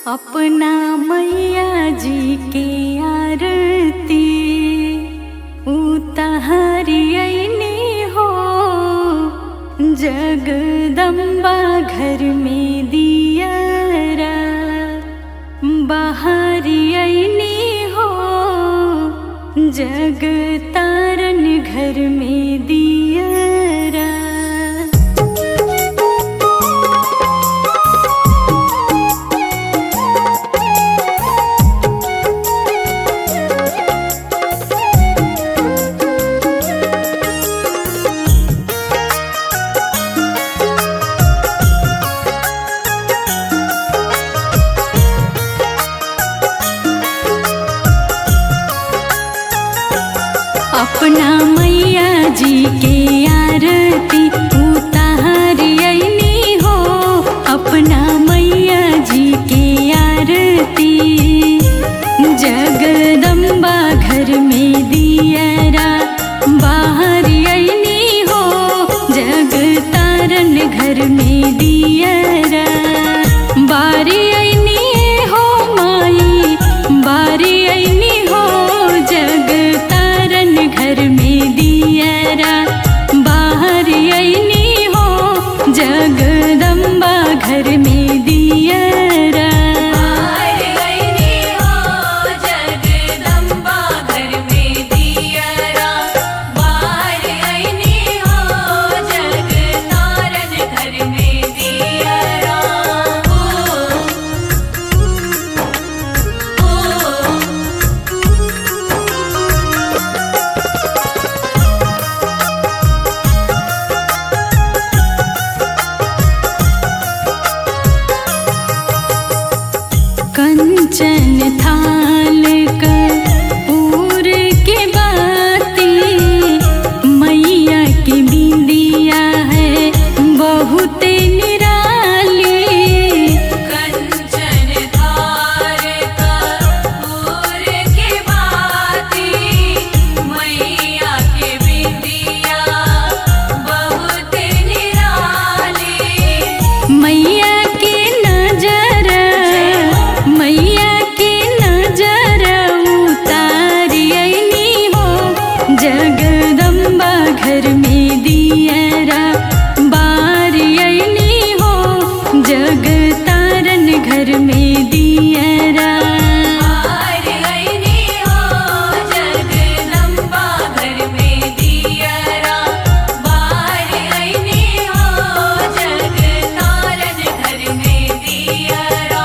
अपना मैया जी के आरती उतारियनी हो जगदम्बा घर में दियरा बाहरियनी हो जग तारन घर में दियरा अपना मैया जी के आरती उतारियनी हो अपना मैया जी के आरती जगदम्बा घर में दियरा बाहर अयनी हो जग तारन घर में दियरा बारी अयनी हो माई बारी अयनी हो जग तारन घर में दियरा बाहर अयनी हो जगदम्बा घर में दियरा जगदम्बा घर में दियरा बाहर आईनी हो जग तारन घर में दियरा ओ ओ कंचन थाल कपूर के बाती मैया की बिंदिया है बहुत निराली कंचन धार कपूर के बाती मैया के बिंदिया बहुत निराली मैया के नजर मैया के नजर उतारियनी हो जगदम्बा घर में दियरा बारियनी हो जग तारन घर में दियरा बाहर आईनी हो जगदम्बा घर में दियरा बाहर आईनी हो जग तारन घर में दियरा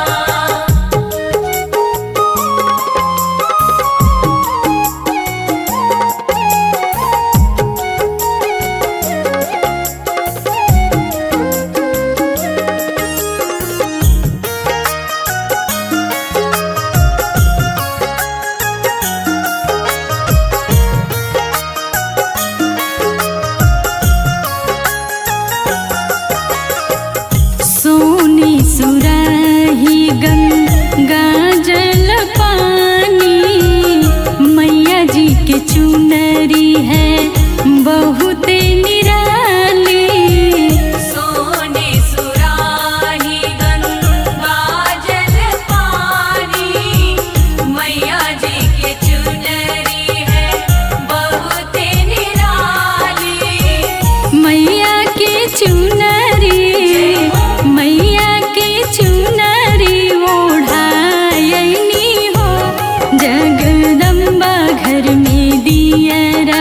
सोनी सुराही गंगा जल पानी मैया जी के चुनरी है बहुत निराली सोने सुराही गंगा जल पानी मैया जी के चुनरी है बहुत निराली मैया के चुनरी मैया के चुनरी ओढ़ायनी हो जगदम्बा घर में दियरा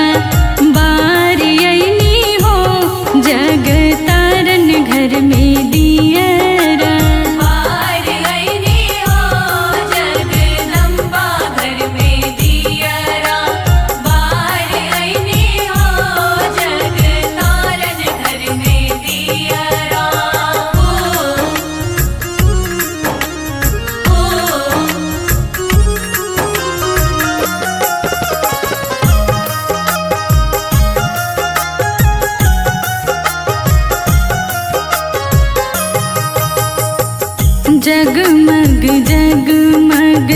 बारियनी हो जग तारन घर में दियरा बाहर आईनी हो जगदम्बा घर में दियरा बाहर आईनी हो जग तारन घर में दियरा ओ ओ जगमग जगमग